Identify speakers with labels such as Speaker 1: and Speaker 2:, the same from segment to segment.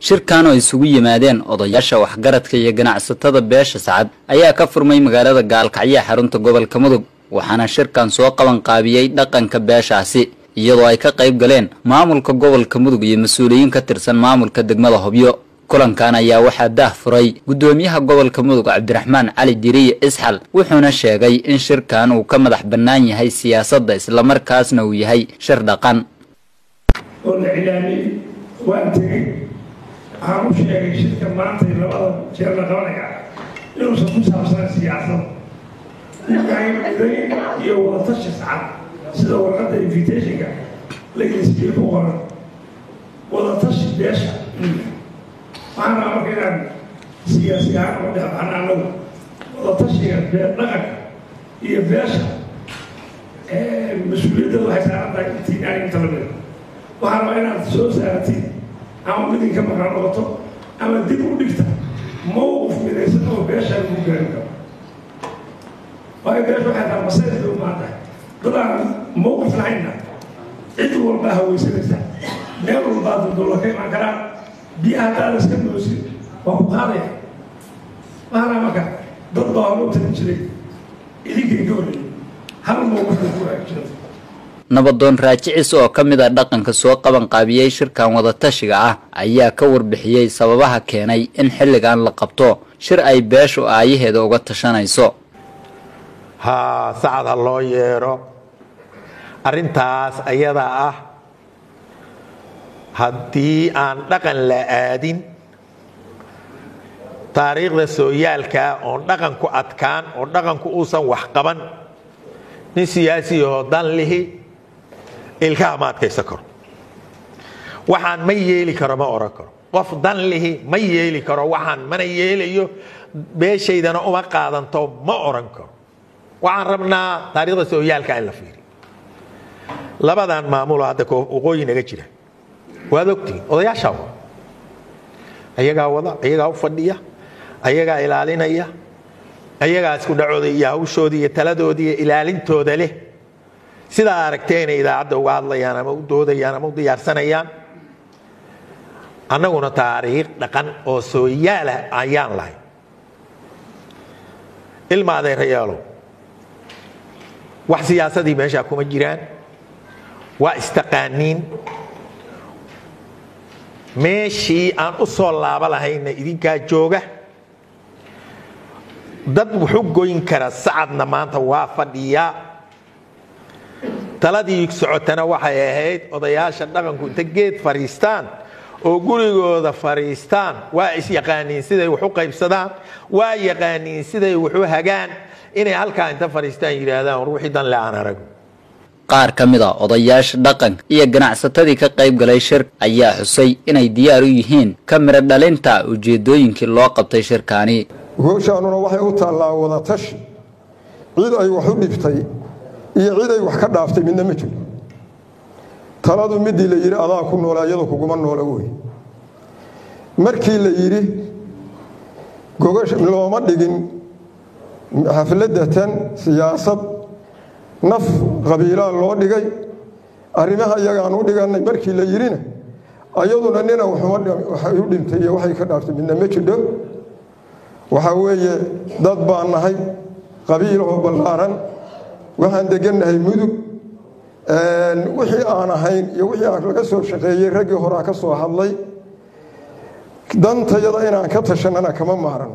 Speaker 1: shirkan oo isugu yimaadeen odayaasha waxgaradka iyo ganacsatada beesha sacad ayaa ka furmay magaalada gaalkacyo xarunta gobolka mudug waxaana shirkan soo qaban qaabiyey dhaqanka beeshaasi iyadoo ay ka qayb galeen maamulka gobolka mudug iyo mas-uuliyiin ka tirsan maamulka degmada hobyo kulankan ayaa waxaa daah furay guddoomiyaha gobolka mudug cabdiraxmaan cali diriye isxal wuxuuna sheegay in shirkan uu ka madax bannaan yahay siyaasadda islamarkaasna uu yahay shir dhaqan
Speaker 2: oo la cilaamiyey waan tegey waxaan u sheegay shirka maanta iyo labada jeer la qabanaya inuusan ku saabsanan siyaasada midayn iyo wadatashi sacad sida warqadda invitationka lagelisiiyey ku qoran wadatashi beesha waxaan rabaa marka inaan siyaasi ahaan uga dhexbaxna anagu wadatashiga bee dhaqanka iyo beesha mas-uuliyadda waxay saaran tahay intiin aan inta lamida waxaan rabaa inaad soo saaratiin ama midin ka maqan noqoto ama dib u dhigta mawqif midaysan oo beesha lagu gaari karo waayo beesha waxay tahay masayrka u maan tahay dad aan mawqif lahaynna cid walbaa hawaysanaysa meel walbaa duldulla ka imaan karaa biyaha haddaad iska moosin waa ku qaadaya waxaana marka dad baa hore u talin jiray idinkay ka horreeyey hal mawqifka ku waajirta
Speaker 1: nabadoon raajicis oo ka mid a dhaqanka soo qaban qaabiyey shirkan wadatashiga ah ayaa ka warbixiyey sababaha keenay in xilligan la qabto shir ay beeshu aayaheeda uga tashanayso
Speaker 3: haa sacad ha loo yeedho arrintaas ayadaa ah haddii aan dhaqan la aadin taariikhda sooyaalkaa oon dhaqanku adkaan oo dhaqanku uusan wax qaban nin siyaasiyahoo dan lihi ilkaha ma adkaysan karo waxaan ma yeeli karo ma oran karo qof dan lihi ma yeeli karo waxaan mana yeelayo beeshaydana uma qaadanto ma oran karo waxaan rabnaa taariikhda sooyaalka in la fiiriyo labadan maamulo hadda waqooyi naga jira waad ogtihiin odayaashaa wada ayagaa wada ayagaa u fadhiya ayagaa ilaalinaya ayagaa isku dhacooda iyo hawshooda iyo taladooda iyo ilaalintooda leh sidaa aragteenay idaacadda uga hadlayaan ama u doodayaan ama u diyaarsanayaan annaguna taariikh dhaqan oo sooyaalah ayaan lahay ilma adeerayaalow wax siyaasadii meeshaa kuma jiraan waa istaqaaniin meeshii aan u soo laaba lahayna idinkaa jooga dad wuxu goyn kara sacadna maanta waa fadhiyaa taladii socotana waxay ahayd odayaasha dhaqanku inta geed fadhiistaan oo gurigooda fadhiistaan waa isyaqaaniin siday wax u qaybsadaan waa yaqaaniin siday wax u hagaan inay halkaa inta fadhiistaan yidhaahdaan war wixii dan le aan arago
Speaker 1: qaar ka mid a odayaasha dhaqanka iyo ganacsatadii ka qayb galay shir ayaa xusay inay diyaar u yihiin ka midho dhalinta ujeedooyinkii loo qabtay shirkaani
Speaker 4: gooshaanuna waxay u taallaa wadatashi cid ay wax u dhibtay iyo cid ay wax ka dhaaftay midna ma jiro taladu midii la yidhi adaa ku noola iyadu kuguma noola wey markii la yidhi looma dhigin xafladatan siyaasad naf qabiilaa loo dhigay arrimaha iyagaan u dhigannay markii la yidhina ayaduna nina waxay u dhintay iyo waxay ka dhaaftay midna ma jidho waxaa weeye dad baan nahay qabiilahoo ballaaran waxaan degannahay mudug wixii aan ahayn iyo wixii aan laga soo shaqeeyey raggii horaa ka soo hadlay dantayada inaan ka tashanana kama maaran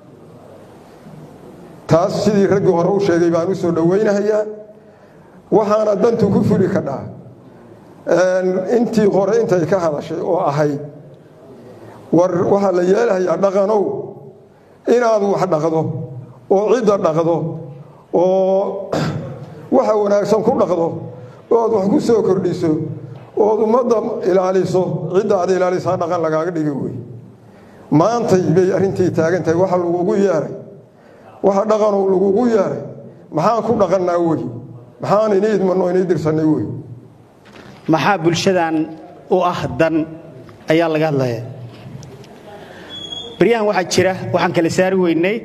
Speaker 4: taas sidii raggii hore u sheegay baan u soo dhowaynahayaa waxaana dantu ku fuli kadhaa intii hore intay ka hadashay oo ahayd war waxaa la yeelahayaa dhaqanow inaad wax dhaqdo oo cidda dhaqdo oo waxa wanaagsan ku dhaqdo ood wax ku soo kordhiso ood ummadda ilaaliso cidda aad ilaalisaa dhaqan lagaaga dhigi wey maantay bay arrintii taagan tahay waxa lagugu yeeray waxa dhaqanow lagugu yeeray maxaan ku dhaqannaa wey maxaan ini idmanno inay dirsannay wey
Speaker 5: maxaa bulshadan u ah dan ayaa laga hadlaya baryahan waxaa jira waxaan kala saari weynay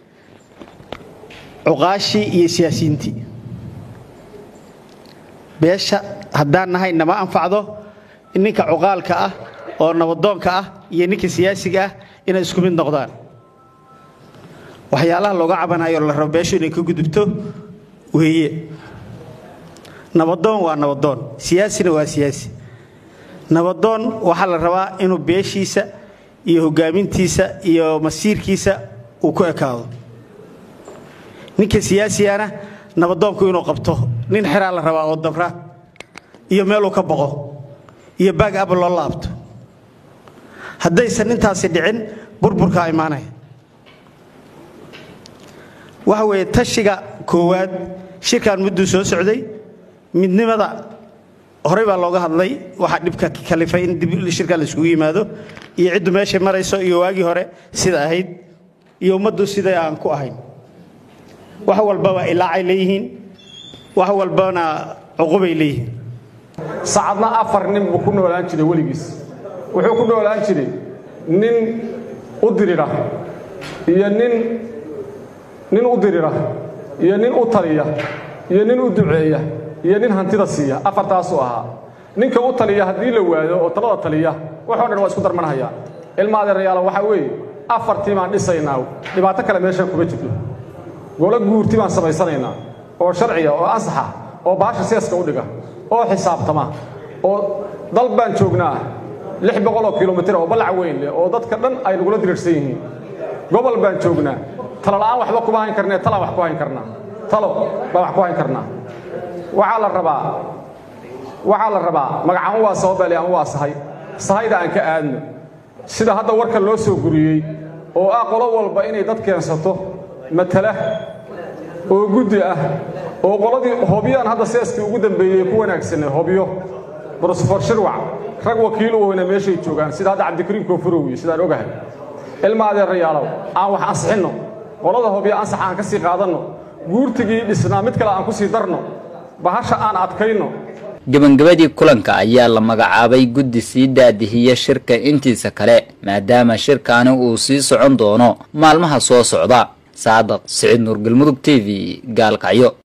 Speaker 5: cuqaashii iyo siyaasiyiintii beesha haddaan nahay nama anfacdo in ninka cuqaalka ah oo nabadoonka ah iyo ninka siyaasiga ah inay isku mid noqdaan waxyaalaha looga cabanayo la rabo beeshu inay ka gudubto weeye nabadoon waa nabadoon siyaasina waa siyaasi nabadoon waxaa la rabaa inuu beeshiisa iyo hogaamintiisa iyo masiirkiisa uu ku ekaado ninka siyaasigana nabadoonku inuu qabto nin xeraa la rabaa oo dabra iyo meeluu ka boqo iyo baag aba loo laabto haddaysan intaasi dhicin burburkaa imaanaya waxa weeye tashiga koowaad shirkan mudduu soo socday midnimada horey baa looga hadlay waxaa dhibka kalifay in dib shirkan la iskugu yimaado iyo ciddu meeshay marayso iyo waagii hore sida ahayd iyo ummaddu siday aan ku ahayn wax walbaba ilaacay leeyihiin wax walbana cuqubay leeyihiin
Speaker 6: sacadna afar nin buu ku noolaan jiray weligiis wuxuu ku noolaan jiray nin u dirira iyo nin nin u dirira iyo nin u taliya iyo nin u duceeya iyo nin hantida siiya afartaasuu ahaa ninka u taliya haddii la waayo oo talada taliya waxoo dhan waa isku darmanhayaa ilma adeerayaala waxaa weeye afartii baan dhisaynaa dhibaato kale meeshan kuma jirto golo guurti baan samaysanaynaa oo sharciya oo ansaxa oo baasha seeska u dhiga oo xisaabtama oo dal baan joognaa lix boqoloo kilomitir oo ballac weyn leh oo dadka dhan ay nagula diriirsan yihiin gobol baan joognaa talo la'aan waxba kuma hayn karnee talaan wax ku hayn karnaa talo baan wax ku hayn karnaa waxaa la rabaa waxaa la rabaa magacaan waa sababali aan waa sahay sahayda aan ka aadno sida hadda warka loo soo guriyey oo ah qolo walba inay dad keensato matala oo guddi ah oo qoladii hobyaan hadda seeskii ugu dambeeyey ku wanaagsanay hobyo brofesor shirwac rag wakiil u weyna meeshay joogaan sida hadda cabdikariim koonfurowiye sidaan ogahay ilma adeerayaalow aan wax ansixinno qolada hobyo ansax aan ka sii qaadanno guurtigii dhisnaa mid kale aan ku sii darno bahasha aan adkayno
Speaker 1: gebagabadii kulanka ayaa la magacaabay guddi sii daadihiya shirka intiisa kale maadaama shirkaani uu sii socon doono maalmaha soo socda saadaq siciid nuur galmudug t v gaalkacyo